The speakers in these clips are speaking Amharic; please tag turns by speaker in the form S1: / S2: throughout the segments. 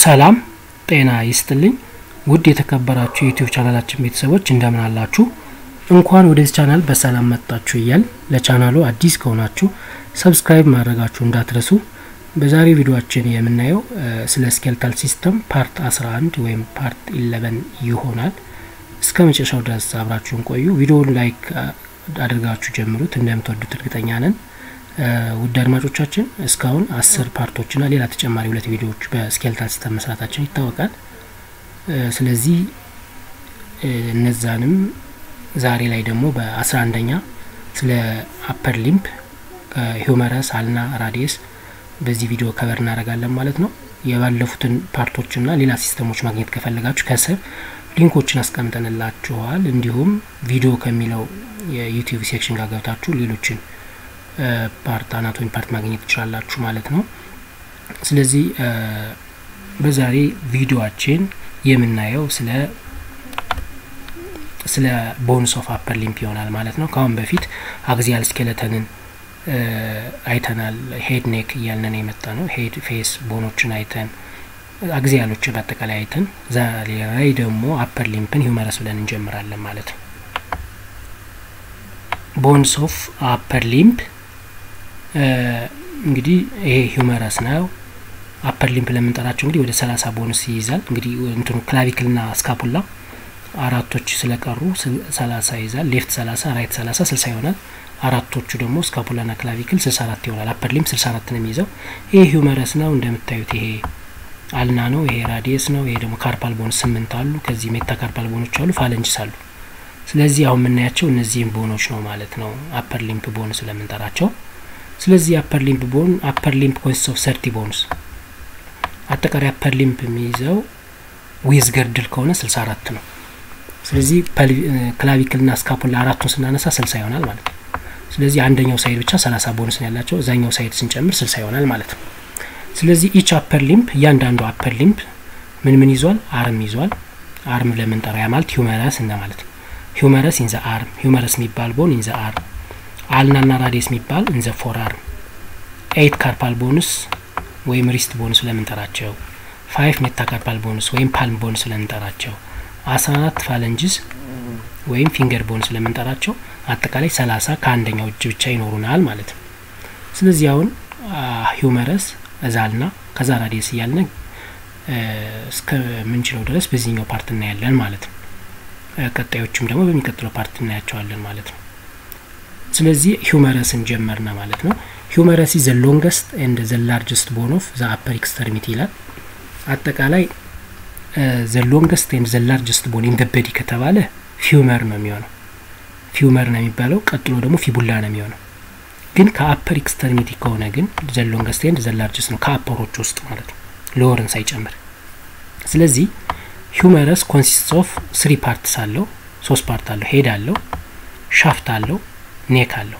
S1: ሰላም ጤና ይስጥልኝ ውድ የተከበራችሁ የዩቲዩብ ቻናላችን ቤተሰቦች እንደምን አላችሁ? እንኳን ወደዚህ ቻናል በሰላም መጣችሁ እያል ለቻናሉ አዲስ ከሆናችሁ ሰብስክራይብ ማድረጋችሁ እንዳትረሱ። በዛሬ ቪዲዮችን የምናየው ስለ ስኬልታል ሲስተም ፓርት 11 ወይም ፓርት 11 ይሆናል። እስከ መጨረሻው ድረስ አብራችሁን ቆዩ። ቪዲዮውን ላይክ አድርጋችሁ ጀምሩት፣ እንደምትወዱት እርግጠኛ ነን። ውድ አድማጮቻችን እስካሁን አስር ፓርቶችና ሌላ ተጨማሪ ሁለት ቪዲዮዎች በስኬልታል ሲስተም መስራታችን ይታወቃል። ስለዚህ እነዛንም ዛሬ ላይ ደግሞ በአስራ አንደኛ ስለ አፐር ሊምፕ ሂውመረስ አልና ራዲየስ በዚህ ቪዲዮ ከበር እናደርጋለን ማለት ነው። የባለፉትን ፓርቶችና ሌላ ሲስተሞች ማግኘት ከፈለጋችሁ ከስር ሊንኮችን አስቀምጠንላችኋል። እንዲሁም ቪዲዮ ከሚለው የዩቲዩብ ሴክሽን ጋር ገብታችሁ ሌሎችን ፓርት አናቶሚ ፓርት ማግኘት ትችላላችሁ ማለት ነው። ስለዚህ በዛሬ ቪዲዮአችን የምናየው ስለ ስለ ቦንስ ኦፍ አፐር ሊምፕ ይሆናል ማለት ነው። ከአሁን በፊት አግዚያል ስኬለተንን አይተናል። ሄድ ኔክ እያልነን የመጣ ነው። ሄድ ፌስ ቦኖችን አይተን አግዚያሎች በአጠቃላይ አይተን ዛሬ ላይ ደግሞ አፐር ሊምፕን ሂውመረስ ብለን እንጀምራለን ማለት ነው። ቦንስ ኦፍ አፐር ሊምፕ እንግዲህ ይሄ ሂውመረስ ነው። አፐር ሊምፕ ለምንጠራቸው እንግዲህ ወደ ሰላሳ ቦንስ ይይዛል። እንግዲህ እንትኑ ክላቪክልና ስካፑላ አራቶች ስለቀሩ ሰላሳ ይይዛል። ሌፍት ሰላሳ ራይት ሰላሳ ስልሳ ይሆናል። አራቶቹ ደግሞ ስካፑላና ክላቪክል ስልሳ አራት ይሆናል። አፐር ሊምፕ ስልሳ አራት ነው የሚይዘው። ይሄ ሂውመረስ ነው እንደምታዩት። ይሄ አልና ነው። ይሄ ራዲየስ ነው። ይሄ ደግሞ ካርፓል ቦንስ ስምንት አሉ። ከዚህ ሜታ ካርፓል ቦኖች አሉ። ፋለንጅስ አሉ። ስለዚህ አሁን የምናያቸው እነዚህም ቦኖች ነው ማለት ነው። አፐር ሊምፕ ቦን ስለምንጠራቸው ስለዚህ አፐር ሊምፕ ቦን አፐር ሊምፕ ኮንሲስት ኦፍ ሰርቲ ቦንስ አጠቃላይ አፐር ሊምፕ የሚይዘው ዊዝ ገርድል ከሆነ ስልሳ አራት ነው። ስለዚህ ክላቪክልና ስካፑላ አራቱን ስናነሳ ስልሳ ይሆናል ማለት ነው። ስለዚህ አንደኛው ሳይድ ብቻ ሰላሳ ቦንስ ነው ያላቸው፣ እዛኛው ሳይድ ስንጨምር ስልሳ ይሆናል ማለት ነው። ስለዚህ ኢች አፐር ሊምፕ እያንዳንዱ አፐር ሊምፕ ምን ምን ይዟል? አርም ይዟል። አርም ለምንጠራ ያ ማለት ሂውመረስ እንደ ማለት ነው። ሂውመረስ ኢንዘ አርም ሂውመረስ የሚባል ቦን ኢንዘ አርም አልናና ራዲየስ የሚባል ኢንዘ ፎር አርም ኤይት ካርፓል ቦንስ ወይም ሪስት ቦንስ ለምንጠራቸው ፋይቭ ሜታካርፓል ቦንስ ወይም ፓልም ቦንስ ለምንጠራቸው አስራ አራት ፋለንጅስ ወይም ፊንገር ቦንስ ለምንጠራቸው አጠቃላይ ሰላሳ ከአንደኛው እጅ ብቻ ይኖሩናል ማለት ነው። ስለዚህ አሁን ሂውመረስ እዛልና ከዛ ራዲየስ እያልን እስከ ምንችለው ድረስ በዚህኛው ፓርት እናያለን ማለት ነው። ቀጣዮቹም ደግሞ በሚቀጥለው ፓርት እናያቸዋለን ማለት ነው። ስለዚህ ሂውመረስን ጀመርና ማለት ነው። ሂውመረስ ዘ ሎንገስት ኤንድ ዘ ላርጀስት ቦን ኦፍ ዘ አፐር ኤክስተርሚቲ ይላል። አጠቃላይ ዘ ሎንገስት ኤንድ ዘ ላርጀስት ቦን ኢን በዲ ከተባለ ፊውመር ነው የሚሆነው። ፊውመር ነው የሚባለው። ቀጥሎ ደግሞ ፊቡላ ነው የሚሆነው። ግን ከአፐር ኤክስተርሚቲ ከሆነ ግን ዘ ሎንገስት ኤንድ ዘ ላርጀስት ነው ከአፐሮች ውስጥ ማለት ነው፣ ሎወርን ሳይጨምር። ስለዚህ ሂውመረስ ኮንሲስት ኦፍ ስሪ ፓርትስ አለው፣ ሶስት ፓርት አለው። ሄድ አለው፣ ሻፍት አለው፣ ኔክ አለው።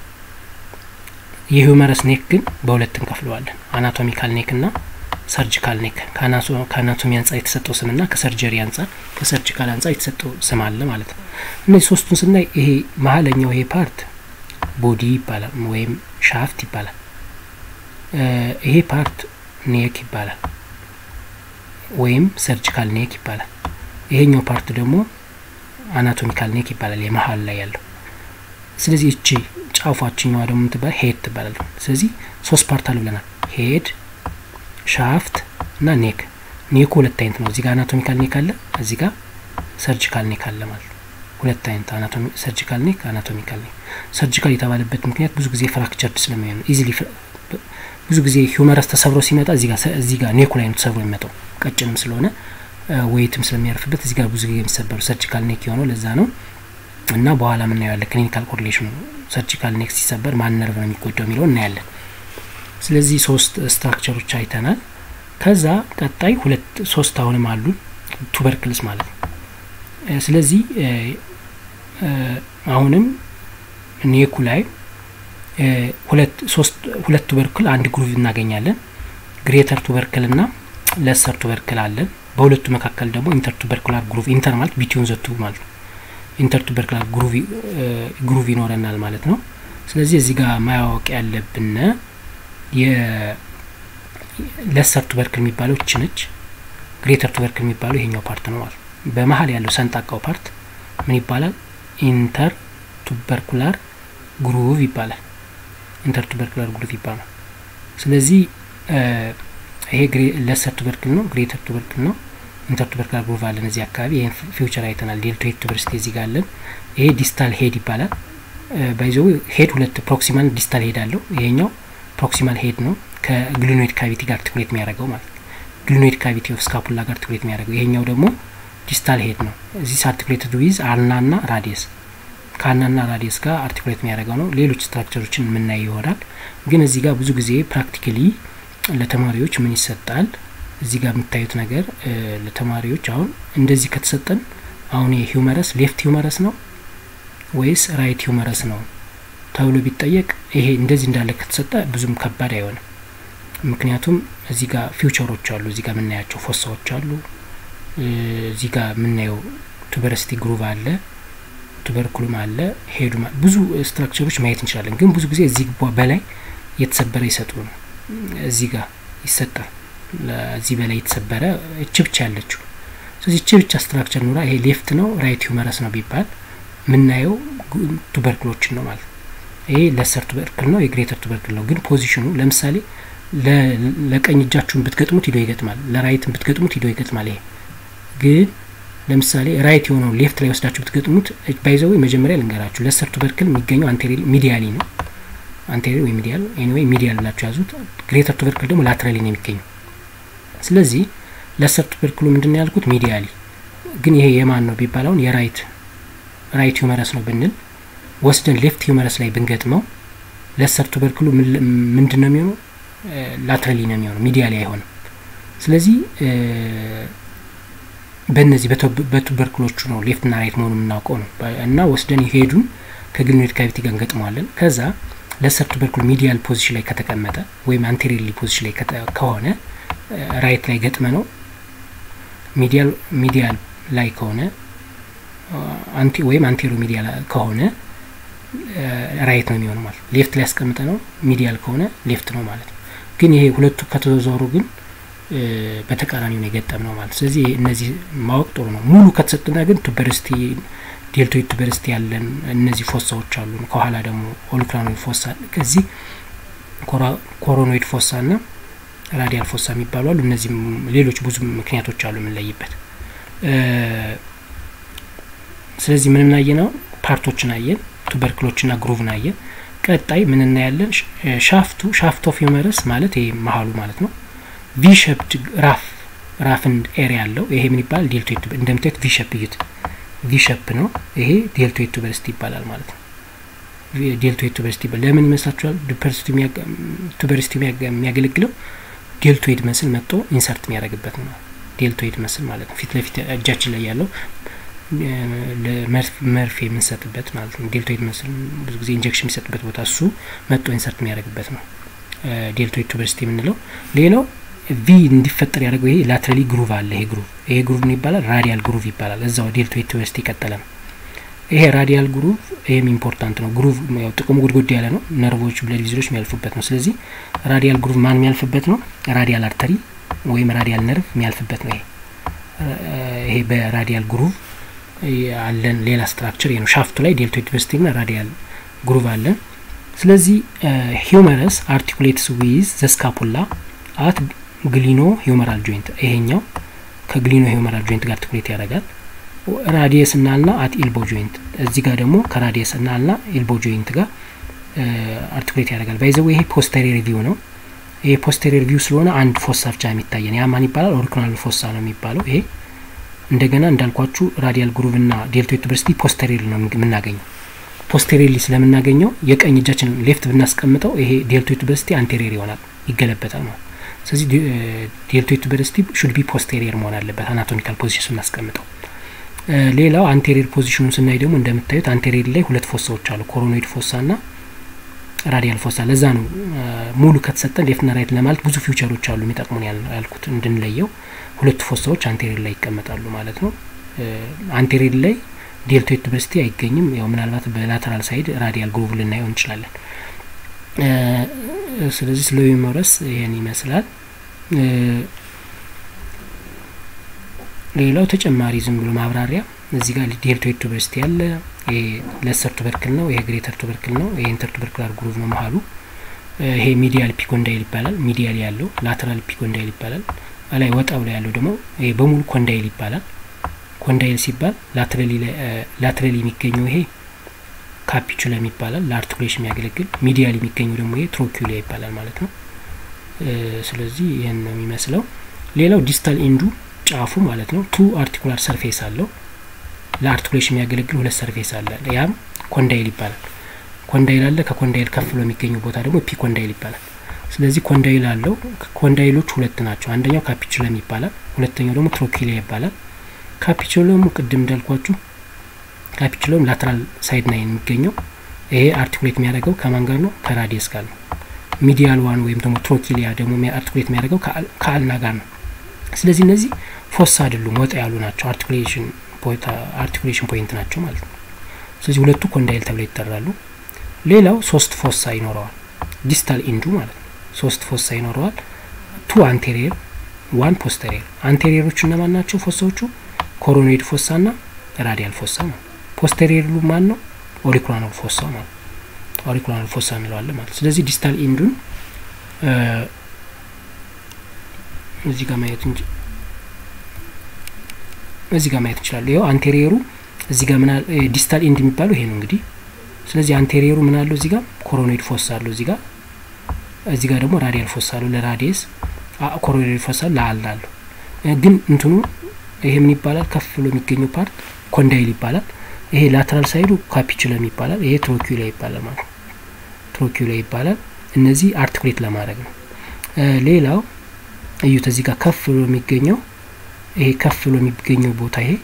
S1: የሂውመረስ ኔክ ግን በሁለት እንከፍለዋለን። አናቶሚካል ኔክ እና ሰርጂካል ኔክ። ከአናቶሚ አንጻር የተሰጠው ስምና ከሰርጀሪ አንጻር ከሰርጂካል አንጻር የተሰጠው ስም አለ ማለት ነው። እነዚህ ሶስቱን ስናይ ይሄ መሀለኛው ይሄ ፓርት ቦዲ ይባላል ወይም ሻፍት ይባላል። ይሄ ፓርት ኔክ ይባላል ወይም ሰርጂካል ኔክ ይባላል። ይሄኛው ፓርት ደግሞ አናቶሚካል ኔክ ይባላል የመሀል ላይ ያለው ስለዚህ እቺ ጫፏችኛዋ ደግሞ የምትባል ሄድ ትባላል። ስለዚህ ሶስት ፓርት አሉ ብለናል። ሄድ፣ ሻፍት እና ኔክ። ኔኩ ሁለት አይነት ነው። እዚህ ጋር አናቶሚካል ኔክ አለ፣ እዚህ ጋር ሰርጂካል ኔክ አለ ማለት ነው። ሁለት አይነት አናቶሚ ሰርጂካል ኔክ፣ አናቶሚካል ኔክ። ሰርጂካል የተባለበት ምክንያት ብዙ ጊዜ ፍራክቸርድ ስለሚሆን ነው። ኢዚሊ ብዙ ጊዜ ሂውመረስ ተሰብሮ ሲመጣ እዚህ ጋር እዚህ ጋር ኔኩ ላይ ነው ተሰብሮ የሚመጣው ቀጭንም ስለሆነ ወይትም ስለሚያርፍበት እዚህ ጋር ብዙ ጊዜ የሚሰበሩ ሰርጂካል ኔክ የሆነው ለዛ ነው። እና በኋላ የምናየዋለን ክሊኒካል ኮሪሌሽኑ ሰርጂካል ኔክ ሲሰበር ማን ነርቭ ነው የሚጎዳው የሚለው እናያለን። ስለዚህ ሶስት ስትራክቸሮች አይተናል። ከዛ ቀጣይ ሁለት ሶስት አሁንም አሉ ቱበርክልስ ማለት ነው። ስለዚህ አሁንም ኔኩ ላይ ሁለት ሶስት ሁለት ቱበርክል አንድ ግሩቭ እናገኛለን። ግሬተር ቱበርክል እና ለሰር ቱበርክል አለን። በሁለቱ መካከል ደግሞ ኢንተር ቱበርኩላር ግሩቭ ኢንተር ማለት ቢትዊን ዘቱ ማለት ነው ኢንተርቱበርክላር ግሩቭ ይኖረናል ማለት ነው። ስለዚህ እዚህ ጋር ማያወቅ ያለብን ለሰር ቱበርክል የሚባለው እች ነች። ግሬተር ቱበርክል የሚባለው ይሄኛው ፓርት ነው ማለት በመሀል ያለው ሰንጣቃው ፓርት ምን ይባላል? ኢንተር ቱበርኩላር ግሩቭ ይባላል። ኢንተር ቱበርኩላር ግሩቭ ይባላል። ስለዚህ ይሄ ለሰር ቱበርክል ነው፣ ግሬተር ቱበርክል ነው። ኢንተር ቱበርኩላር ግሩቭ አለን እዚህ አካባቢ። ይህን ፊውቸር አይተናል። ዴልቶይድ ቱበርስቲ እዚህ ጋር አለን። ይሄ ዲስታል ሄድ ይባላል። ባይዘው ሄድ ሁለት ፕሮክሲማል ዲስታል ሄድ አለው። ይሄኛው ፕሮክሲማል ሄድ ነው ከግሉኖይድ ካቪቲ ጋር ትኩሬት የሚያደርገው ማለት ግሉኖይድ ካቪቲ ኦፍ ስካፑላ ጋር ትኩሬት የሚያደርገው ይሄኛው ደግሞ ዲስታል ሄድ ነው። እዚህ አርቲኩሌትድ ዊዝ አልናና ራዲየስ ከአልናና ራዲየስ ጋር አርቲኩሌት የሚያደርገው ነው። ሌሎች ስትራክቸሮችን የምናየው ይሆናል። ግን እዚህ ጋር ብዙ ጊዜ ፕራክቲካሊ ለተማሪዎች ምን ይሰጣል? እዚህ ጋር የምታዩት ነገር ለተማሪዎች አሁን እንደዚህ ከተሰጠን አሁን የሂውመረስ ሌፍት ሂውመረስ ነው ወይስ ራይት ሂውመረስ ነው ተብሎ ቢጠየቅ ይሄ እንደዚህ እንዳለ ከተሰጠ ብዙም ከባድ አይሆንም። ምክንያቱም እዚህ ጋር ፊውቸሮች አሉ። እዚህ ጋር የምናያቸው ፎሳዎች አሉ። እዚህ ጋር የምናየው ቱበረስቲ ግሩቭ አለ፣ ቱበርኩሉም አለ፣ ሄዱ ብዙ ስትራክቸሮች ማየት እንችላለን። ግን ብዙ ጊዜ እዚህ በላይ የተሰበረ ይሰጡ ነው። እዚህ ጋር ይሰጣል። እዚህ በላይ የተሰበረ እች ብቻ ያለችው ስለዚህ እች ብቻ ስትራክቸር ኑራ ይሄ ሌፍት ነው ራይት ሂውመረስ ነው ቢባል የምናየው ቱበርክሎችን ነው ማለት ይሄ ለሰር ቱበርክል ነው የግሬተር ቱበርክል ነው። ግን ፖዚሽኑ ለምሳሌ ለቀኝ እጃችሁን ብትገጥሙት ሂዶ ይገጥማል፣ ለራይትን ብትገጥሙት ሂዶ ይገጥማል። ይሄ ግን ለምሳሌ ራይት የሆነው ሌፍት ላይ ወስዳችሁ ብትገጥሙት ባይዘዌ መጀመሪያ ልንገራችሁ፣ ለሰር ቱበርክል የሚገኘው አንቴሪል ሚዲያሊ ነው። አንቴሪል ወይ ሚዲያል ኤኒዌይ ሚዲያል ብላችሁ ያዙት። ግሬተር ቱበርክል ደግሞ ላትራሊ ነው የሚገኘው። ስለዚህ ለሰር ቱበርክሉ ምንድን ነው ያልኩት ሚዲያሊ። ግን ይሄ የማን ነው ቢባል አሁን የራይት ራይት ሂውመረስ ነው ብንል ወስደን ሌፍት ሂውመረስ ላይ ብንገጥመው ለሰር ቱበርክሉ ምንድን ነው የሚሆነው? ላትራሊ ነው የሚሆነው፣ ሚዲያሊ አይሆንም። ስለዚህ በእነዚህ በቱበርክሎቹ ነው ሌፍትና ራይት መሆኑ የምናውቀው ነው እና ወስደን ሄዱን ከግሉኖይድ ካቪቲ ጋር እንገጥመዋለን። ከዛ ለሰር ቱበርክሉ ሚዲያል ፖዚሽን ላይ ከተቀመጠ ወይም አንቴሪሊ ፖዚሽን ላይ ከሆነ ራይት ላይ ገጥመ ነው ሚዲያል ሚዲያል ላይ ከሆነ አንቲ ወይም አንቴሮ ሚዲያል ከሆነ ራይት ነው የሚሆነው ማለት ሌፍት ላይ ያስቀምጠ ነው ሚዲያል ከሆነ ሌፍት ነው ማለት ነው። ግን ይሄ ሁለቱ ከተዘዋሩ ግን በተቃራኒው ነው የገጠም ነው ማለት ስለዚህ እነዚህ ማወቅ ጥሩ ነው። ሙሉ ከተሰጥና ግን ቱበርስቲ ዴልቶይድ ቱበርስቲ ያለን እነዚህ ፎሳዎች አሉ። ከኋላ ደግሞ ኦሊክራኖይድ ፎሳ ከዚህ ኮሮኖይድ ፎሳ ና ራዲያል ፎሳ የሚባሉ አሉ። እነዚህም ሌሎች ብዙ ምክንያቶች አሉ የምንለይበት። ስለዚህ ምን እናየ ነው ፓርቶችን አየን፣ ቱበርክሎችና ግሩቭን አየን። ቀጣይ ምን እናያለን? ሻፍቱ ሻፍት ኦፍ ሂውመረስ ማለት ይሄ መሀሉ ማለት ነው። ቪ ሸፕድ ራፍ ራፍን ኤሪያ ያለው ይሄ ምን ይባላል? ዴልቶይድ እንደምታዩት ቪ ሸፕ እዩት፣ ቪ ሸፕ ነው። ይሄ ዴልቶይድ ቱበርስቲ ይባላል ማለት ነው። ዴልቶይድ ቱበርስቲ ይባላል። ለምን ይመስላችኋል? ቱበርስቲ የሚያገለግለው ዴልቶይድ መስል መጥቶ ኢንሰርት የሚያደርግበት ነው። ዴልቶይድ መስል ማለት ነው። ፊት ለፊት እጃችን ላይ ያለው መርፌ የምንሰጥበት ማለት ነው። ዴልቶይድ መስል ብዙ ጊዜ ኢንጀክሽን የሚሰጥበት ቦታ እሱ መጥቶ ኢንሰርት የሚያደርግበት ነው ዴልቶይድ ቱበርስቲ የምንለው። ሌላው ቪ እንዲፈጠር ያደርገው ይሄ ላትራሊ ግሩቭ አለ። ይሄ ግሩቭ ይሄ ግሩቭ ምን ይባላል? ራዲያል ግሩቭ ይባላል። እዛው ዴልቶይድ ቱበርስቲ የቀጠለ ነው። ይሄ ራዲያል ግሩቭ ይሄም ኢምፖርታንት ነው። ግሩቭ ያው ጥቅሙ ጉድጉድ ያለ ነው። ነርቮች፣ ብለድ ቪዝሎች የሚያልፉበት ነው። ስለዚህ ራዲያል ግሩቭ ማን የሚያልፍበት ነው? ራዲያል አርተሪ ወይም ራዲያል ነርቭ የሚያልፍበት ነው። ይሄ ይሄ በራዲያል ግሩቭ አለን። ሌላ ስትራክቸር ይሄ ነው። ሻፍቱ ላይ ዴልቶይድ ቱበርስቲ ና ራዲያል ግሩቭ አለን። ስለዚህ ሂውመረስ አርቲኩሌትስ ዊዝ ዘስካፑላ አት ግሊኖ ሂውመራል ጆይንት ይሄኛው ከግሊኖ ሂውመራል ጆይንት ጋር ትኩሬት ያደርጋል። ራዲየስ እናልና አት ኢልቦ ጆይንት እዚህ ጋር ደግሞ ከራዲየስ እናልና ኢልቦ ጆይንት ጋር አርቲኩሌት ያደርጋል። ባይዘው ይሄ ፖስተሪየር ቪው ነው። ይሄ ፖስተሪየር ቪው ስለሆነ አንድ ፎሳ ብቻ የሚታየን ያ ማን ይባላል? ኦሪጂናል ፎሳ ነው የሚባለው። ይሄ እንደገና እንዳልኳችሁ ራዲያል ግሩቭ ና ዴልቶይድ ቱበርስቲ ፖስተሪየር ነው የምናገኘው። ፖስተሪየርሊ ስለምናገኘው የቀኝ እጃችን ሌፍት ብናስቀምጠው ይሄ ዴልቶይድ ቱበርስቲ አንቴሪየር ይሆናል፣ ይገለበጣል ማለት ስለዚህ ዴልቶይድ ቱበርስቲ ሹድ ቢ ፖስቴሪየር መሆን አለበት አናቶሚካል ፖዚሽን ስናስቀምጠው። ሌላው አንቴሪየር ፖዚሽኑን ስናይ ደግሞ እንደምታዩት አንቴሪየር ላይ ሁለት ፎሳዎች አሉ፣ ኮሮኖይድ ፎሳ ና ራዲያል ፎሳ። ለዛ ነው ሙሉ ከተሰጠን ሌፍትና ራይት ለማለት ብዙ ፊውቸሮች አሉ የሚጠቅሙን ያልኩት እንድንለየው። ሁለቱ ፎሳዎች አንቴሪየር ላይ ይቀመጣሉ ማለት ነው። አንቴሪየር ላይ ዴልቶይድ ቱበርስቲ አይገኝም። ያው ምናልባት በላተራል ሳይድ ራዲያል ግሩቭ ልናየው እንችላለን። ስለዚህ ስለ ሂውመረስ ይህን ይመስላል። ሌላው ተጨማሪ ዝም ብሎ ማብራሪያ እዚህ ጋር ዴልቶይድ ቱበርስቲ ያለ ይሄ ለሰር ቱበርክል ነው። ይሄ ግሬተር ቱበርክል ነው። ይሄ ኢንተር ቱበርክላር ግሩቭ ነው መሀሉ። ይሄ ሚዲያል ፒኮንዳይል ይባላል። ሚዲያል ያለው ላተራል ፒኮንዳይል ይባላል። ላይ ወጣ ብሎ ያለው ደግሞ ይሄ በሙሉ ኮንዳይል ይባላል። ኮንዳይል ሲባል ላትራሊ የሚገኘው ይሄ ካፒቹለም ይባላል፣ ለአርቲኩሌሽን የሚያገለግል ሚዲያል የሚገኘው ደግሞ ይሄ ትሮኪሊያ ይባላል ማለት ነው። ስለዚህ ይህን ነው የሚመስለው። ሌላው ዲስታል ኢንዱ ጫፉ ማለት ነው ቱ አርቲኩላር ሰርፌስ አለው። ለአርቲኩሌሽን የሚያገለግል ሁለት ሰርፌስ አለ። ያም ኮንዳይል ይባላል። ኮንዳይል አለ። ከኮንዳይል ከፍ ብሎ የሚገኘው ቦታ ደግሞ ፒ ኮንዳይል ይባላል። ስለዚህ ኮንዳይል አለው። ኮንዳይሎች ሁለት ናቸው። አንደኛው ካፒቹለም ይባላል፣ ሁለተኛው ደግሞ ትሮኪሊያ ይባላል። ካፒቹለሙ ቅድም እንዳልኳችሁ ካፒቹለም ላተራል ሳይድ ላይ የሚገኘው ይሄ አርቲኩሌት የሚያደርገው ከማን ጋር ነው? ከራዲየስ ጋር ነው። ሚዲያል ዋን ወይም ደግሞ ትሮኪሊያ ደግሞ አርቲኩሌት የሚያደርገው ከአልና ጋር ነው። ስለዚህ እነዚህ ፎስ አይደሉም፣ ወጣ ያሉ ናቸው። አርቲኩሌሽን አርቲኩሌሽን ፖይንት ናቸው ማለት ነው። ስለዚህ ሁለቱ ኮንዳይል ተብለው ይጠራሉ። ሌላው ሶስት ፎሳ ይኖረዋል። ዲስታል ኢንዱ ማለት ነው። ሶስት ፎሳ ይኖረዋል። ቱ አንቴሪየር ዋን ፖስተሪየር። አንቴሪየሮቹ እነማን ናቸው? ፎሳዎቹ ኮሮኖይድ ፎሳ ና ራዲያል ፎሳ ነው። ፖስተሪየሩ ማን ነው? ኦሪኩላር ፎሳ ማለት ኦሪኩላር ፎሳ እንለዋለን ማለት ስለዚህ ዲስታል ኢንዱን እዚህ ጋር ማየት እንጂ እዚህ ጋር ማየት እንችላለን። ይኸው አንቴሪየሩ እዚህ ጋር ምን ዲስታል ኢንድ የሚባለው ይሄ ነው እንግዲህ። ስለዚህ አንቴሪየሩ ምን አለው? እዚህ ጋር ኮሮኖይድ ፎሳ አለው እዚህ ጋር እዚህ ጋር ደግሞ ራዲያል ፎሳ አለው ለራዲየስ፣ ኮሮኖይድ ፎሳ ለአልና አለው። ግን እንትኑ ይሄ ምን ይባላል? ከፍ ብሎ የሚገኘው ፓርት ኮንዳይል ይባላል። ይሄ ላተራል ሳይዱ ካፒቹለም ይባላል። ይሄ ትሮኪላ ይባላል ማለት ነው። ትሮኪላ ይባላል። እነዚህ አርቲኩሌት ለማድረግ ነው። ሌላው እዩት፣ እዚህ ጋር ከፍ ብሎ የሚገኘው ይሄ ከፍ ብሎ የሚገኘው ቦታ ይሄ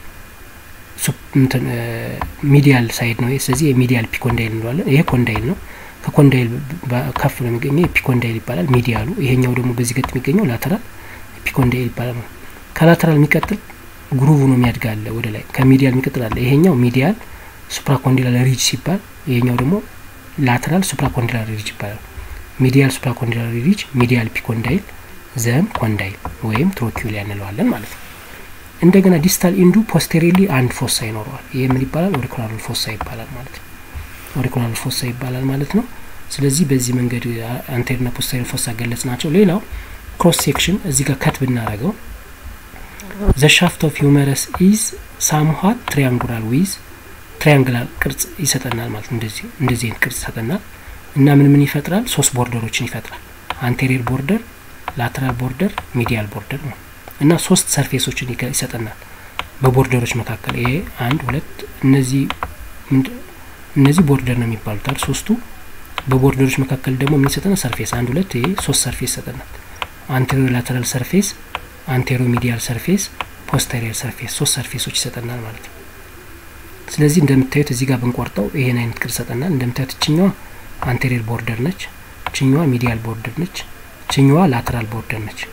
S1: ሚዲያል ሳይድ ነው። ስለዚህ የሚዲያል ፒኮንዳይል እንለዋለን። ይሄ ኮንዳይል ነው። ከኮንዳይል ከፍ ብሎ የሚገኘው ፒኮንዳይል ይባላል ሚዲያሉ። ይሄኛው ደግሞ በዚህ ገጥ የሚገኘው ላተራል ፒኮንዳይል ይባላል ማለት ነው። ከላተራል የሚቀጥል ግሩቭ ነው የሚያድጋለ ወደ ላይ ከሚዲያል የሚቀጥል አለ። ይሄኛው ሚዲያል ሱፕራኮንዲላር ሪጅ ሲባል ይሄኛው ደግሞ ላተራል ሱፕራኮንዲላር ሪጅ ይባላል። ሚዲያል ሱፕራኮንዲላር ሪጅ፣ ሚዲያል ፒኮንዳይል፣ ዘን ኮንዳይል ወይም ትሮኪሊያ እንለዋለን ማለት ነው። እንደገና ዲስታል ኢንዱ ፖስቴሪሊ አንድ ፎሳ ይኖረዋል። ይህ ምን ይባላል? ኦሪኩላር ፎሳ ይባላል ማለት ነው። ኦሪኩላር ፎሳ ይባላል ማለት ነው። ስለዚህ በዚህ መንገድ አንቴሪና ፖስቴሪየር ፎሳ ገለጽ ናቸው። ሌላው ክሮስ ሴክሽን እዚህ ጋር ከት ብናደርገው ዘ ሻፍት ኦፍ ሂውመረስ ኢዝ ሳምሃት ትሪያንጉላር ዊዝ ትሪያንግላር ቅርጽ ይሰጠናል ማለት ነው። እንደዚህ እንደዚህ አይነት ቅርጽ ይሰጠናል እና ምን ምን ይፈጥራል? ሶስት ቦርደሮችን ይፈጥራል። አንቴሪየር ቦርደር፣ ላተራል ቦርደር፣ ሚዲያል ቦርደር ነው እና ሶስት ሰርፌሶችን ይሰጠናል በቦርደሮች መካከል ይሄ አንድ ሁለት እነዚህ እነዚህ ቦርደር ነው የሚባሉት አይደል ሶስቱ በቦርደሮች መካከል ደግሞ ምን ይሰጠናል ሰርፌስ አንድ ሁለት ይሄ ሶስት ሰርፌስ ይሰጠናል አንቴሪዮ ላተራል ሰርፌስ አንቴሮ ሚዲያል ሰርፌስ ፖስተሪየር ሰርፌስ ሶስት ሰርፌሶች ይሰጠናል ማለት ነው ስለዚህ እንደምታዩት እዚህ ጋር ብንቆርጠው ይሄን አይነት ቅርጽ ይሰጠናል እንደምታዩት እችኛዋ አንቴሪየር ቦርደር ነች እችኛዋ ሚዲያል ቦርደር ነች እችኛዋ ላተራል ቦርደር ነች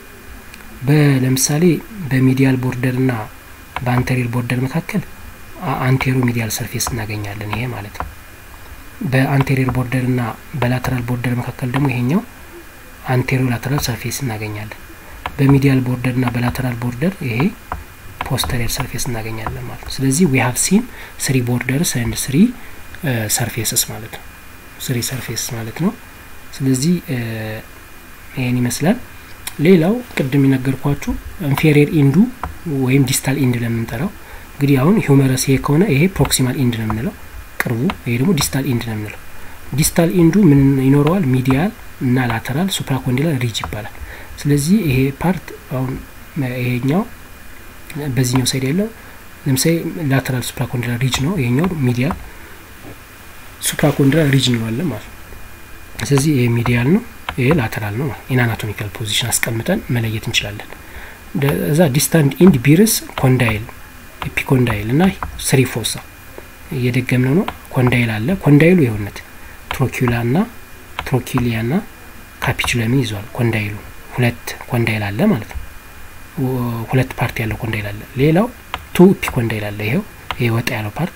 S1: ለምሳሌ በሚዲያል ቦርደር ና በአንቴሪየር ቦርደር መካከል አንቴሮ ሚዲያል ሰርፌስ እናገኛለን ይሄ ማለት ነው በአንቴሪየር ቦርደር ና በላተራል ቦርደር መካከል ደግሞ ይሄኛው አንቴሮ ላተራል ሰርፌስ እናገኛለን በሚዲያል ቦርደር ና በላተራል ቦርደር ይሄ ፖስተሪየር ሰርፌስ እናገኛለን ማለት ነው ስለዚህ ዊ ሀቭ ሲን ስሪ ቦርደርስ ኤንድ ስሪ ሰርፌስስ ማለት ነው ስሪ ሰርፌስ ማለት ነው ስለዚህ ይህን ይመስላል ሌላው ቅድም የነገርኳችሁ ኢንፌሪየር ኢንዱ ወይም ዲስታል ኢንድ ለምንጠራው እንግዲህ አሁን ሂውመረስ ይሄ ከሆነ ይሄ ፕሮክሲማል ኢንድ ነው የምንለው ቅርቡ ይሄ ደግሞ ዲስታል ኢንድ ነው የምንለው ዲስታል ኢንዱ ምን ይኖረዋል ሚዲያል እና ላተራል ሱፕራኮንዲላር ሪጅ ይባላል ስለዚህ ይሄ ፓርት አሁን ይሄኛው በዚህኛው ሳይድ ያለው ለምሳሌ ላተራል ሱፕራኮንዲላር ሪጅ ነው ይሄኛው ሚዲያል ሱፕራኮንዲላር ሪጅ እንለዋለን ማለት ነው ስለዚህ ይሄ ሚዲያል ነው ይሄ ላተራል ነው ኢን አናቶሚካል ፖዚሽን አስቀምጠን መለየት እንችላለን እዛ ዲስታንት ኢንድ ቢርስ ኮንዳይል ኤፒኮንዳይል እና ስሪ ፎሳ እየደገምነው ነው ኮንዳይል አለ ኮንዳይሉ የሆነት ትሮኪላ ና ትሮኪሊያ ና ካፒቹለምን ይዟል ኮንዳይሉ ሁለት ኮንዳይል አለ ማለት ነው ሁለት ፓርት ያለው ኮንዳይል አለ ሌላው ቱ ኤፒኮንዳይል አለ ይሄው ይሄ ወጣ ያለው ፓርት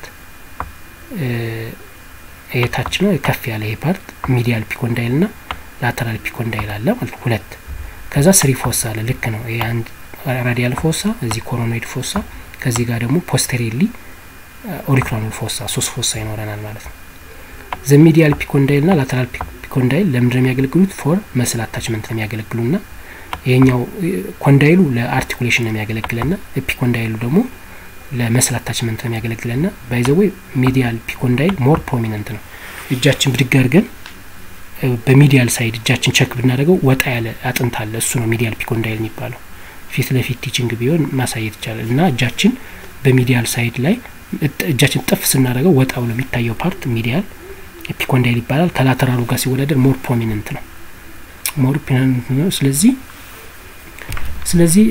S1: ይሄ ታች ነው ከፍ ያለ ይሄ ፓርት ሚዲያል ፒኮንዳይል ና ላተራል ፒኮንዳይል አለ ማለት ሁለት ከዛ ስሪ ፎስ አለ ልክ ነው ይሄ አንድ ራዲያል ፎሳ፣ እዚህ ኮሮኖይድ ፎሳ፣ ከዚህ ጋር ደግሞ ፖስተሪሊ ኦሪኩላር ፎሳ ሶስት ፎሳ ይኖረናል ማለት ነው። ዘ ሚዲያል ፒኮንዳይል ና ላተራል ፒኮንዳይል ለምንድን ነው የሚያገለግሉት? ፎር መስል አታችመንት ነው የሚያገለግሉ ና ይሄኛው ኮንዳይሉ ለአርቲኩሌሽን ነው የሚያገለግለን ና ኤፒኮንዳይሉ ደግሞ ለመስል አታችመንት ነው የሚያገለግለን ና ባይዘወይ ሚዲያል ፒኮንዳይል ሞር ፕሮሚነንት ነው። እጃችን ብድግ አድርገን በሚዲያል ሳይድ እጃችን ቸክ ብናደርገው ወጣ ያለ አጥንት አለ። እሱ ነው ሚዲያል ፒኮንዳይል የሚባለው። ፊት ለፊት ቲችንግ ቢሆን ማሳየት ይቻላል። እና እጃችን በሚዲያል ሳይድ ላይ እጃችን ጥፍ ስናደርገው ወጣ ብሎ የሚታየው ፓርት ሚዲያል ኤፒኮንዳይል ይባላል። ከላተራሉ ጋር ሲወዳደር ሞር ፕሮሚነንት ነው ሞር ፕሮሚነንት ነው። ስለዚህ ስለዚህ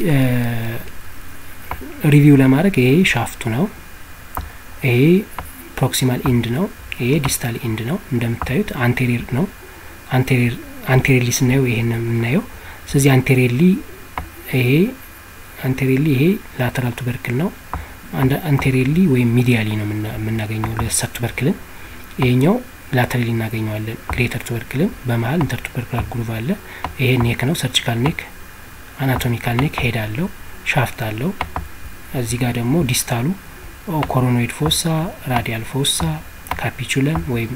S1: ሪቪው ለማድረግ ይሄ ሻፍቱ ነው፣ ይሄ ፕሮክሲማል ኢንድ ነው፣ ይሄ ዲስታል ኢንድ ነው። እንደምታዩት አንቴሪር ነው። አንቴሪር አንቴሪሊ ስናየው ይሄን የምናየው ስለዚህ አንቴሪሊ ይሄ አንቴሪሊ ይሄ ላተራል ቱበርክል ነው። አንቴሪሊ ወይም ሚዲያሊ ነው የምናገኘው ለሰብ ቱበርክልን። ይሄኛው ላተራሊ እናገኘዋለን። ግሬተር ቱበርክልን በመሀል ኢንተር ቱበርክላር ግሩቭ አለ። ይሄ ኔክ ነው፣ ሰርጂካል ኔክ፣ አናቶሚካል ኔክ፣ ሄድ አለው፣ ሻፍት አለው። እዚህ ጋር ደግሞ ዲስታሉ ኮሮኖይድ ፎሳ፣ ራዲያል ፎሳ፣ ካፒቹለም ወይም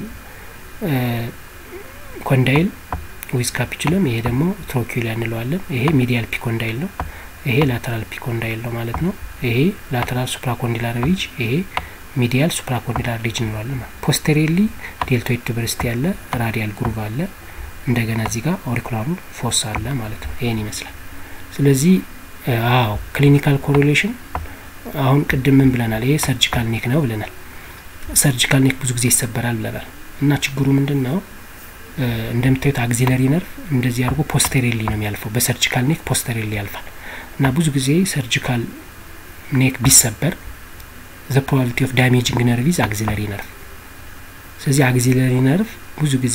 S1: ኮንዳይል ዊዝ ካፒቹለም፣ ይሄ ደግሞ ትሮኪላ እንለዋለን። ይሄ ሚዲያል ፒኮንዳይል ነው። ይሄ ላተራል ፒኮንዳይል ነው ማለት ነው። ይሄ ላተራል ሱፕራኮንዲላር ሪጅ፣ ይሄ ሚዲያል ሱፕራኮንዲላር ሪጅ እንለዋለን ማለት ፖስቴሪሊ ዴልቶይድ ቱበርስቲ ያለ ራዲያል ግሩቭ አለ። እንደገና እዚህ ጋር ኦሪኩላሩ ፎስ አለ ማለት ነው። ይሄን ይመስላል። ስለዚህ አዎ ክሊኒካል ኮሪሌሽን አሁን ቅድም ምን ብለናል? ይሄ ሰርጂካል ኔክ ነው ብለናል። ሰርጂካል ኔክ ብዙ ጊዜ ይሰበራል ብለናል። እና ችግሩ ምንድን ነው? እንደምታዩት አግዚለሪ ነርቭ እንደዚህ አድርጎ ፖስተሬሊ ነው የሚያልፈው። በሰርጂካል ኔክ ፖስተሬሊ ያልፋል እና ብዙ ጊዜ ሰርጂካል ኔክ ቢሰበር ዘ ፕሮባቢሊቲ ኦፍ ዳሜጂንግ ነርቭ ኢዝ አግዚለሪ ነርቭ። ስለዚህ አግዚለሪ ነርቭ ብዙ ጊዜ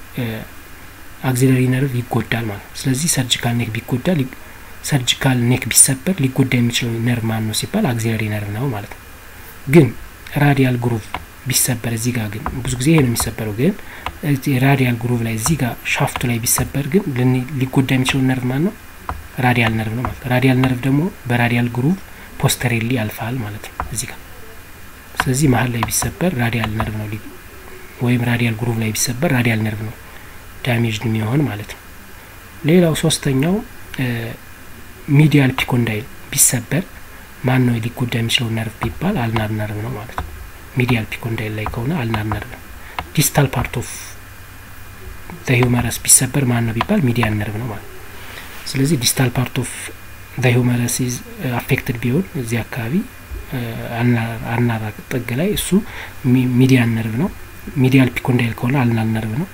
S1: አግዚለሪ ነርቭ ይጎዳል ማለት ነው። ስለዚህ ሰርጂካል ኔክ ቢጎዳ ሰርጂካል ኔክ ቢሰበር ሊጎዳ የሚችለው ነርቭ ማን ነው ሲባል አግዚለሪ ነርቭ ነው ማለት ነው። ግን ራዲያል ግሩቭ ቢሰበር እዚህ ጋር ግን ብዙ ጊዜ ይሄ ነው የሚሰበረው። ግን ራዲያል ግሩቭ ላይ እዚህ ጋር ሻፍቱ ላይ ቢሰበር ግን ሊጎዳ የሚችለው ነርቭ ማን ነው? ራዲያል ነርቭ ነው ማለት ነው። ራዲያል ነርቭ ደግሞ በራዲያል ግሩቭ ፖስተሬሊ ያልፋል ማለት ነው እዚህ ጋር። ስለዚህ መሀል ላይ ቢሰበር ራዲያል ነርቭ ነው ወይም ራዲያል ግሩቭ ላይ ቢሰበር ራዲያል ነርቭ ነው ዳሜጅድ የሚሆን ማለት ነው። ሌላው ሶስተኛው ሚዲያል ፒኮንዳይል ቢሰበር ማን ነው ሊጎዳ የሚችለው ነርቭ ቢባል አልናር ነርቭ ነው ማለት ነው። ሚዲያል ፒኮንዳይል ላይ ከሆነ አልናር ነርቭ ነው። ዲስታል ፓርት ኦፍ ዘ ሂውመረስ ቢሰበር ማን ነው ቢባል ሚዲያል ነርቭ ነው ማለት ነው። ስለዚህ ዲስታል ፓርት ኦፍ ዘ ሂውመረስ ኢዝ አፌክትድ ቢሆን እዚህ አካባቢ አልናር ጥግ ላይ እሱ ሚዲያል ነርቭ ነው። ሚዲያል ፒኮንዳይል ከሆነ አልናር ነርቭ ነው።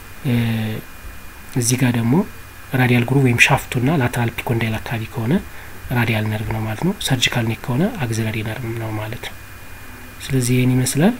S1: እዚህ ጋር ደግሞ ራዲያል ግሩቭ ወይም ሻፍቱና ላተራል ፒኮንዳይል አካባቢ ከሆነ ራዲያል ነርቭ ነው ማለት ነው። ሰርጂካል ኔክ ከሆነ አግዚለሪ ነርቭ ነው ማለት ነው። ስለዚህ ይህን ይመስላል።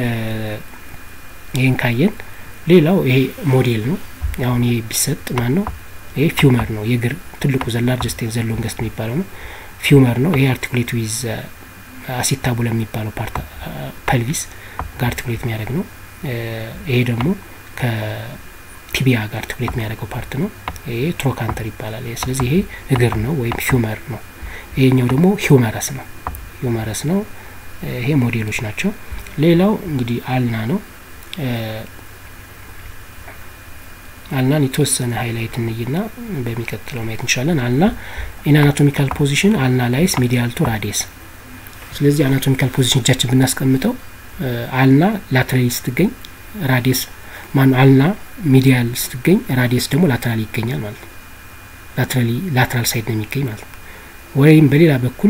S1: ይህን ካየን ሌላው ይሄ ሞዴል ነው። አሁን ይሄ ቢሰጥ ማን ነው? ይሄ ፊውመር ነው። የእግር ትልቁ ዘላርጀስት ዘ ሎንገስት የሚባለው ነው። ፊውመር ነው። ይሄ አርቲኩሌት ዊዝ አሲታቡላ የሚባለው ፓርት ፐልቪስ ጋር አርቲኩሌት የሚያደርግ ነው። ይሄ ደግሞ ከቲቢያ ጋር አርቲኩሌት የሚያደርገው ፓርት ነው። ይሄ ትሮካንተር ይባላል። ስለዚህ ይሄ እግር ነው ወይም ሂውመር ነው። ይሄኛው ደግሞ ሂውመረስ ነው። ሂውመረስ ነው። ይሄ ሞዴሎች ናቸው። ሌላው እንግዲህ አልና ነው። አልናን የተወሰነ ሀይላይት እንይና በሚቀጥለው ማየት እንችላለን። አልና ኢን አናቶሚካል ፖዚሽን አልና ላይስ ሚዲያል ቱ ራዲየስ። ስለዚህ አናቶሚካል ፖዚሽን እጃችን ብናስቀምጠው አልና ላትራሊ ስትገኝ ራዲየስ ማን አልና ሚዲያል ስትገኝ ራዲየስ ደግሞ ላትራሊ ይገኛል ማለት ነው። ላትራሊ ላትራል ሳይድ ነው የሚገኝ ማለት ነው። ወይም በሌላ በኩል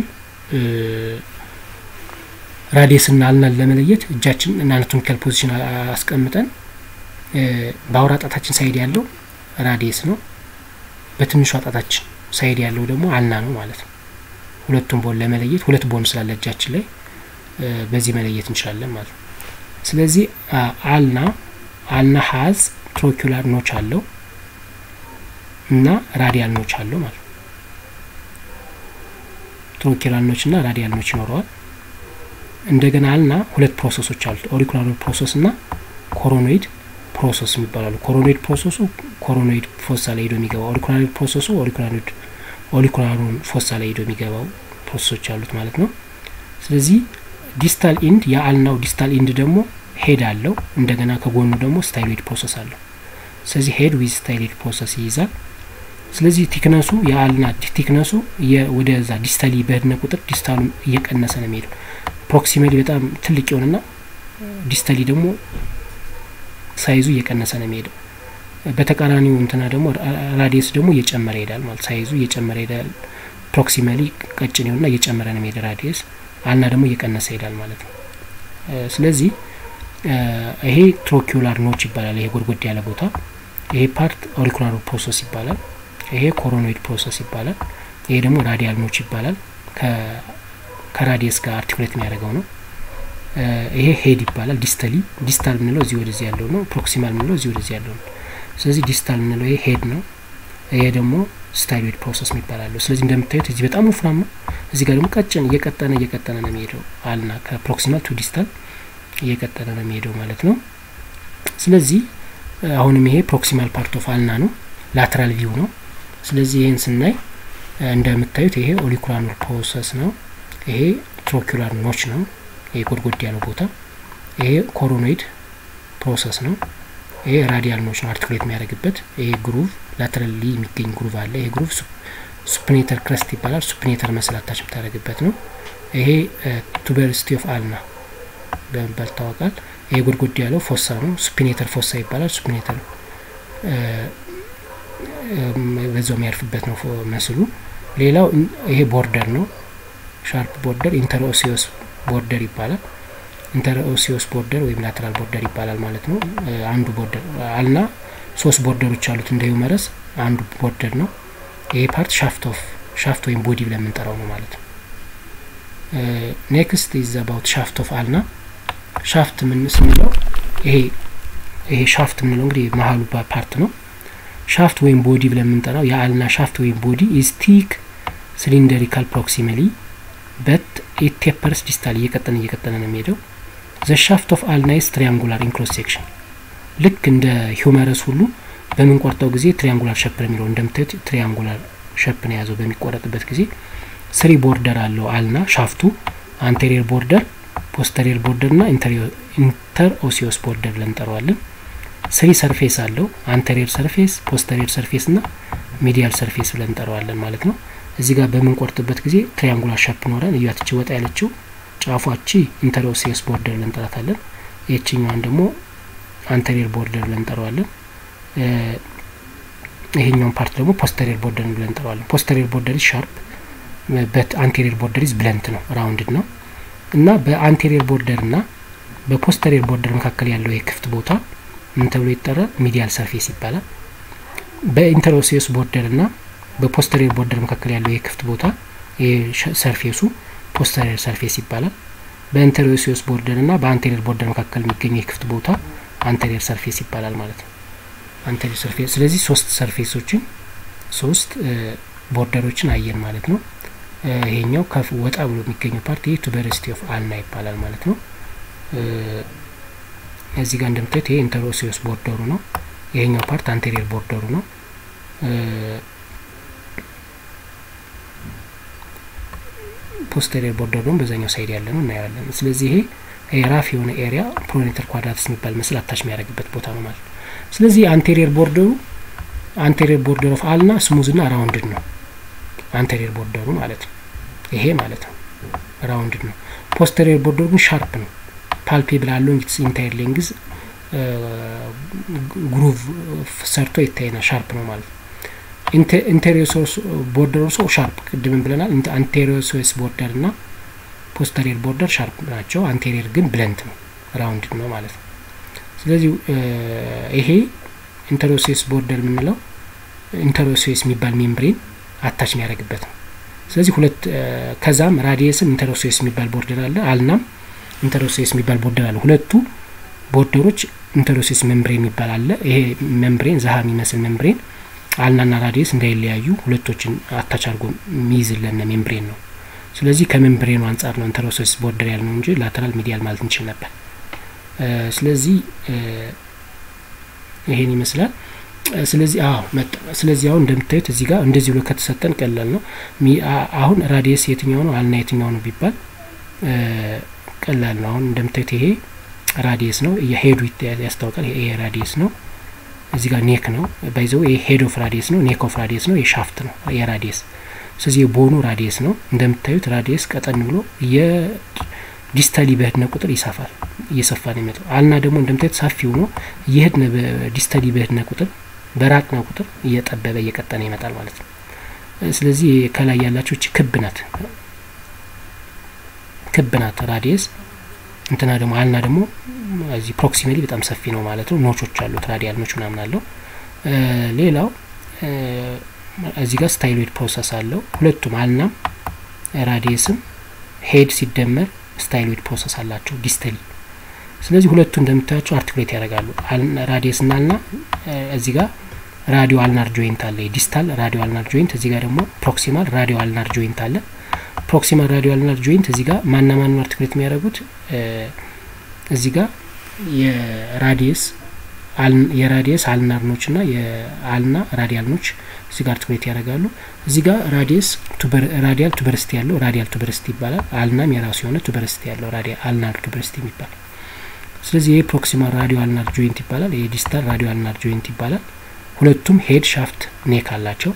S1: ራዲየስና አልናን ለመለየት እጃችን አናቶሚካል ፖዚሽን አስቀምጠን በአውራ ጣታችን ሳይድ ያለው ራዲየስ ነው። በትንሿ ጣታችን ሳይድ ያለው ደግሞ አልና ነው ማለት ነው። ሁለቱም ቦን ለመለየት ሁለት ቦን ስላለ እጃችን ላይ በዚህ መለየት እንችላለን ማለት ነው። ስለዚህ አልና አልና ሀዝ ትሮኪላር ኖች አለው እና ራዲያል ኖች አለው ማለት ነው። ትሮኪላር ኖች እና ራዲያል ኖች ይኖረዋል። እንደገና አልና ሁለት ፕሮሰሶች አሉት። ኦሪኩላር ፕሮሰስ እና ኮሮኖይድ ፕሮሰስ የሚባላሉ። ኮሮኖይድ ፕሮሰሱ ኮሮኖይድ ፎሳ ላይ ሄዶ የሚገባ፣ ኦሪኩላር ፕሮሰሱ ኦሪኩላር ኦሊኩላሩን ፎሳ ላይ ሄዶ የሚገባው ፕሮሰሶች አሉት ማለት ነው። ስለዚህ ዲስታል ኢንድ የአልናው ዲስታል ኢንድ ደግሞ ሄድ አለው። እንደገና ከጎኑ ደግሞ ስታይሎይድ ፕሮሰስ አለው። ስለዚህ ሄድ ዊዝ ስታይሎይድ ፕሮሰስ ይይዛል። ስለዚህ ቲክነሱ የአልና ቲክነሱ ወደዛ ዲስታሊ በሄድነ ቁጥር ዲስታሉ እየቀነሰ ነው የሚሄደው። ፕሮክሲማሊ በጣም ትልቅ የሆነና ዲስታሊ ደግሞ ሳይዙ እየቀነሰ ነው የሚሄደው። በተቃራኒው እንትና ደግሞ ራዲየስ ደግሞ እየጨመረ ይሄዳል ማለት ሳይዙ እየጨመረ ይሄዳል። ፕሮክሲማሊ ቀጭን የሆነና እየጨመረ ነው የሚሄድ ራዲየስ፣ አልና ደግሞ እየቀነሰ ይሄዳል ማለት ነው። ስለዚህ ይሄ ትሮኪውላር ኖች ይባላል። ይሄ ጎድጎድ ያለ ቦታ ይሄ ፓርት ኦሪኩላር ፕሮሰስ ይባላል። ይሄ ኮሮኖይድ ፕሮሰስ ይባላል። ይሄ ደግሞ ራዲያል ኖች ይባላል። ከራዲየስ ጋር አርቲኩሌት የሚያደርገው ነው። ይሄ ሄድ ይባላል። ዲስተሊ ዲስታል የምንለው እዚህ ወደዚህ ያለው ነው። ፕሮክሲማል የምንለው እዚህ ወደዚህ ያለው ነው። ስለዚህ ዲስታል የምንለው ይሄ ሄድ ነው። ይሄ ደግሞ ስታይሎይድ ፕሮሰስ የሚባላለሁ። ስለዚህ እንደምታዩት እዚህ በጣም ወፍራም ነው። እዚህ ጋር ደግሞ ቀጭን እየቀጠነ እየቀጠነ ነው የሚሄደው አልና ከፕሮክሲማል ቱ ዲስታል እየቀጠነ ነው የሚሄደው ማለት ነው። ስለዚህ አሁንም ይሄ ፕሮክሲማል ፓርት ኦፍ አልና ነው፣ ላተራል ቪው ነው። ስለዚህ ይህን ስናይ እንደምታዩት ይሄ ኦሊኩላር ፕሮሰስ ነው። ይሄ ትሮኪላር ኖች ነው። ይሄ ጎድጎድ ያለው ቦታ ይሄ ኮሮኖይድ ፕሮሰስ ነው። ይሄ ራዲያል ኖች ነው አርቲኩሌት የሚያደርግበት። ይሄ ግሩቭ ላተራሊ የሚገኝ ግሩቭ አለ። ይሄ ግሩቭ ሱፕኔተር ክረስት ይባላል። ሱፕኔተር መስላታች የምታደርግበት ነው። ይሄ ቱበርስቲ ኦፍ አልና በመባል ይታወቃል። ይሄ ጎድጎድ ያለው ፎሳ ነው። ሱፒኔተር ፎሳ ይባላል። ሱፒኔተር በዛው የሚያርፍበት ነው መስሉ። ሌላው ይሄ ቦርደር ነው። ሻርፕ ቦርደር ኢንተርኦሲዮስ ቦርደር ይባላል። ኢንተርኦሲዮስ ቦርደር ወይም ላተራል ቦርደር ይባላል ማለት ነው። አንዱ ቦርደር አልና ሶስት ቦርደሮች አሉት እንደ ዩመረስ አንዱ ቦርደር ነው። ይሄ ፓርት ሻፍት ኦፍ ሻፍት ወይም ቦዲ ብለን የምንጠራው ነው ማለት ነው። ኔክስት ኢዝ አባውት ሻፍት ኦፍ አልና ሻፍት ምን ስንለው ይሄ ይሄ ሻፍት የምንለው እንግዲህ መሀሉ ፓርት ነው። ሻፍት ወይም ቦዲ ብለን የምንጠራው የአልና ሻፍት ወይም ቦዲ ኢዝ ቲክ ሲሊንደሪካል ፕሮክሲማሊ በት ኢት ቴፐርስ ዲስታል እየቀጠነ እየቀጠነ ነው የሚሄደው። ዘ ሻፍት ኦፍ አልና ኢዝ ትሪያንጉላር ኢንክሎዝ ሴክሽን ልክ እንደ ሂውመረስ ሁሉ በምንቆርጠው ጊዜ ትሪያንጉላር ሸፕ ነው የሚለው እንደምታዩት ትሪያንጉላር ሸፕ ነው የያዘው በሚቆረጥበት ጊዜ ስሪ ቦርደር አለው አልና ሻፍቱ አንቴሪየር ቦርደር ፖስተሪየር ቦርደር ና ኢንተር ኦሲዮስ ቦርደር ብለን እንጠራዋለን። ስሪ ሰርፌስ አለው አንተሪየር ሰርፌስ፣ ፖስተሪየር ሰርፌስ ና ሚዲያል ሰርፌስ ብለን እንጠራዋለን ማለት ነው። እዚህ ጋር በምንቆርጥበት ጊዜ ትሪያንጉላር ሸፕ ኖረን እያትች ወጣ ያለችው ጫፏቺ ኢንተር ኦሲዮስ ቦርደር ብለን እንጠራታለን። የችኛዋን ደግሞ አንተሪየር ቦርደር ብለን እንጠራዋለን። ይሄኛውን ፓርት ደግሞ ፖስተሪየር ቦርደር ብለን እንጠራዋለን። ፖስተሪየር ቦርደር ሻርፕ በት አንቴሪየር ቦርደር ኢዝ ብለንት ነው ራውንድድ ነው እና በአንቴሪየር ቦርደር እና በፖስተሪየር ቦርደር መካከል ያለው የክፍት ቦታ ምን ተብሎ ይጠራል? ሚዲያል ሰርፌስ ይባላል። በኢንተርኦሲዮስ ቦርደር እና በፖስተሪየር ቦርደር መካከል ያለው የክፍት ቦታ ሰርፌሱ ፖስተሪየር ሰርፌስ ይባላል። በኢንተርኦሲዮስ ቦርደር እና በአንቴሪየር ቦርደር መካከል የሚገኘው የክፍት ቦታ አንቴሪየር ሰርፌስ ይባላል ማለት ነው። አንቴሪየር ሰርፌስ። ስለዚህ ሶስት ሰርፌሶችን ሶስት ቦርደሮችን አየን ማለት ነው። ይሄኛው ከፍ ወጣ ብሎ የሚገኘው ፓርት ይህ ቱበርስቲ ኦፍ አልና ይባላል ማለት ነው። እዚህ ጋር እንደምታዩት ይሄ ኢንተርኦሲዮስ ቦርደሩ ነው። ይሄኛው ፓርት አንቴሪየር ቦርደሩ ነው። ፖስተሪየር ቦርደሩ ደግሞ በዛኛው ሳይድ ያለ ነው እናየዋለን። ስለዚህ ይሄ ራፍ የሆነ ኤሪያ ፕሮኔተር ኳድራትስ የሚባል ምስል አታች የሚያደርግበት ቦታ ነው ማለት ነው። ስለዚህ አንቴሪየር ቦርደሩ አንቴሪየር ቦርደር ኦፍ አልና ስሙዝ ና ራውንድድ ነው። አንቴሪየር ቦርደሩ ማለት ነው ይሄ ማለት ነው ራውንድድ ነው። ፖስተሪየር ቦርደሩ ግን ሻርፕ ነው። ፓልፔብል አሎንግ ኢትስ ኢንታየር ሌንግዝ ግሩቭ ሰርቶ ይታየናል። ሻርፕ ነው ማለት ነው። ኢንቴሪዮሶስ ቦርደር ኦልሶ ሻርፕ ቅድምን ብለናል። አንቴሪዮሶስ ቦርደር እና ፖስተሪየር ቦርደር ሻርፕ ናቸው። አንቴሪየር ግን ብለንት ነው ራውንድድ ነው ማለት ነው። ስለዚህ ይሄ ኢንተሮሴስ ቦርደር የምንለው ኢንተሮሴስ የሚባል ሜምብሬን አታች የሚያደርግበት ነው። ስለዚህ ሁለት ከዛም ራዲየስም ኢንተሮሴስ የሚባል ቦርደር አለ፣ አልናም ኢንተሮሴስ የሚባል ቦርደር አለ። ሁለቱ ቦርደሮች ኢንተሮሴስ ሜምብሬን የሚባል አለ። ይሄ ሜምብሬን ዛሀ የሚመስል ሜምብሬን አልናና ራዲየስ እንዳይለያዩ ሁለቶችን አታች አድርጎ የሚይዝልን ሜምብሬን ነው። ስለዚህ ከሜምብሬኑ አንጻር ነው ኢንተሮሴስ ቦርደር ያልነው እንጂ ላተራል ሚዲያል ማለት እንችል ነበር። ስለዚህ ይሄን ይመስላል። ስለዚህ አዎ መጣ። ስለዚህ አሁን እንደምታዩት እዚህ ጋር እንደዚህ ብሎ ከተሰጠን ቀላል ነው። አሁን ራዲየስ የትኛው ነው አልና የትኛው ነው ቢባል ቀላል ነው። አሁን እንደምታዩት ይሄ ራዲየስ ነው፣ የሄዱ ያስታውቃል። ይሄ ራዲየስ ነው። እዚህ ጋር ኔክ ነው ባይዘው ይሄ ሄድ ኦፍ ራዲየስ ነው፣ ኔክ ኦፍ ራዲየስ ነው፣ የሻፍት ነው የራዲየስ ስለዚህ የቦኑ ራዲየስ ነው። እንደምታዩት ራዲየስ ቀጠን ብሎ የዲስተሊ በህድነ ቁጥር ይሰፋል፣ እየሰፋ ነው የሚመጣው። አልና ደግሞ እንደምታዩት ሰፊው ነው። የህድነ ዲስተሊ በህድነ ቁጥር በራቅነ ቁጥር እየጠበበ እየቀጠነ ይመጣል ማለት ነው። ስለዚህ ከላይ ያላቸው እቺ ክብ ናት፣ ክብ ናት ራዲየስ እንትና ደግሞ አልና ደግሞ እዚህ ፕሮክሲሜሊ በጣም ሰፊ ነው ማለት ነው። ኖቾች አሉት ራዲያል ኖች ምናምን አለው። ሌላው እዚህ ጋር ስታይሎይድ ፕሮሰስ አለው። ሁለቱም አልናም ራዲየስም ሄድ ሲደመር ስታይሎይድ ፕሮሰስ አላቸው ዲስተሊ። ስለዚህ ሁለቱ እንደምታያቸው አርቲኩሌት ያደርጋሉ። ራዲየስ እና አልና እዚህ ጋር ራዲዮ አልናር ጆይንት አለ፣ ዲስታል ራዲዮ አልናር ጆይንት። እዚህ ጋር ደግሞ ፕሮክሲማል ራዲዮ አልናር ጆይንት አለ። ፕሮክሲማል ራዲዮ አልናር ጆይንት እዚህ ጋር ማና ማኑ አርቲኩሌት የሚያደርጉት እዚህ ጋር የራዲየስ የራዲየስ አልናርኖች ና የአልና ራዲያልኖች እዚህ ጋር አርቲኩሌት ያደርጋሉ። እዚህ ጋር ራዲየስ ራዲያል ቱበርስቲ ያለው ራዲያል ቱበርስቲ ይባላል። አልናም የራሱ የሆነ ቱበርስቲ ያለው አልናር ቱበርስቲ የሚባል ስለዚህ ይህ ፕሮክሲማል ራዲዮ አልናር ጆይንት ይባላል። ይህ ዲስታል ራዲዮ አልናር ጆይንት ይባላል። ሁለቱም ሄድ ሻፍት ኔክ አላቸው።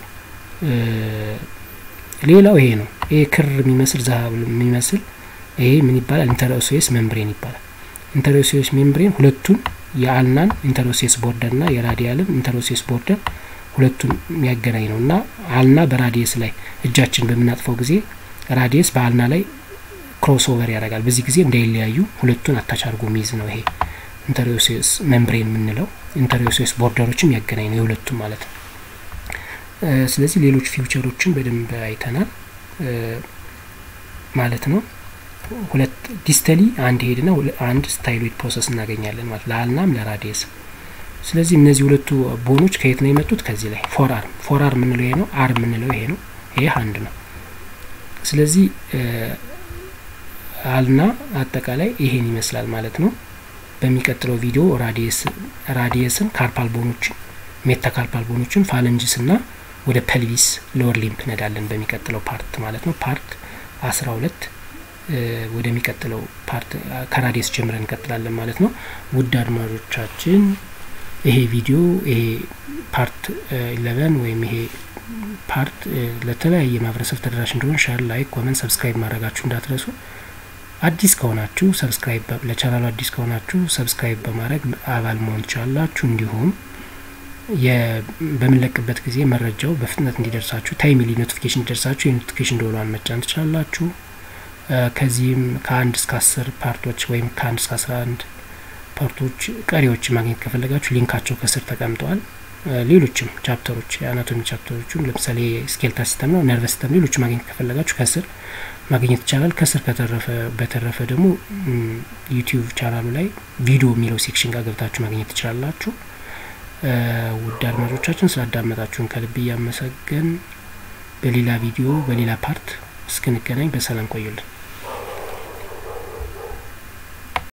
S1: ሌላው ይሄ ነው። ይሄ ክር የሚመስል ዛሀብ የሚመስል ይሄ ምን ይባላል? ኢንተርኦሴስ ሜምብሬን ይባላል። ኢንተርኦሴስ ሜምብሬን ሁለቱን የአልናን ኢንተርኦሴስ ቦርደር ና የራዲያልን ኢንተርኦሴስ ቦርደር ሁለቱን የሚያገናኝ ነው እና አልና በራዲየስ ላይ እጃችን በምናጥፈው ጊዜ ራዲየስ በአልና ላይ ክሮስ ኦቨር ያደርጋል። በዚህ ጊዜ እንዳይለያዩ ሁለቱን አታች አድርጎ የሚይዝ ነው ይሄ ኢንተርኦሴስ ሜምብሬን የምንለው ኢንተርኦሴስ ቦርደሮችም ያገናኝ ነው የሁለቱም ማለት ነው። ስለዚህ ሌሎች ፊውቸሮችን በደንብ አይተናል ማለት ነው። ሁለት ዲስተሊ አንድ ሄድና አንድ ስታይሎይድ ፕሮሰስ እናገኛለን ማለት ለአልናም ለራዲየስ። ስለዚህ እነዚህ ሁለቱ ቦኖች ከየት ነው የመጡት? ከዚህ ላይ ፎር አርም ፎር አርም የምንለው ይሄ ነው። አርም የምንለው ይሄ ነው። ይሄ አንድ ነው። ስለዚህ አልና አጠቃላይ ይሄን ይመስላል ማለት ነው። በሚቀጥለው ቪዲዮ ራዲየስ ራዲየስን ካርፓል ቦኖችን ሜታካርፓል ቦኖችን ፋለንጅስ እና ወደ ፐልቪስ ሎወር ሊምፕ ነዳለን በሚቀጥለው ፓርት ማለት ነው። ፓርት አስራ ሁለት ወደሚቀጥለው ፓርት ከራዲየስ ጀምረን እንቀጥላለን ማለት ነው። ውድ አድማጮቻችን ይሄ ቪዲዮ ይሄ ፓርት ኢለቨን ወይም ይሄ ፓርት ለተለያየ ማህበረሰብ ተደራሽ እንዲሆን ሻር፣ ላይክ፣ ኮመንት፣ ሰብስክራይብ ማድረጋችሁ እንዳትረሱ። አዲስ ከሆናችሁ ሰብስክራይብ ለቻናሉ አዲስ ከሆናችሁ ሰብስክራይብ በማድረግ አባል መሆን ትችላላችሁ። እንዲሁም በምንለቅበት ጊዜ መረጃው በፍጥነት እንዲደርሳችሁ ታይምሊ ኖቲፊኬሽን እንዲደርሳችሁ የኖቲፊኬሽን ደወሏን መጫን ትችላላችሁ። ከዚህም ከአንድ እስከ አስር ፓርቶች ወይም ከአንድ እስከ አስራ አንድ ፓርቶች ቀሪዎች ማግኘት ከፈለጋችሁ ሊንካቸው ከስር ተቀምጠዋል። ሌሎችም ቻፕተሮች የአናቶሚ ቻፕተሮቹም ለምሳሌ ስኬልታ ሲስተም ነው፣ ነርቨስ ሲስተም፣ ሌሎች ማግኘት ከፈለጋችሁ ከስር ማግኘት ይቻላል። ከስር ከተረፈ በተረፈ ደግሞ ዩቲዩብ ቻናሉ ላይ ቪዲዮ የሚለው ሴክሽን ጋር ገብታችሁ ማግኘት ትችላላችሁ። ውድ አድማጮቻችን ስላዳመጣችሁን ከልብ እያመሰገን በሌላ ቪዲዮ በሌላ ፓርት እስክንገናኝ በሰላም ቆዩልን።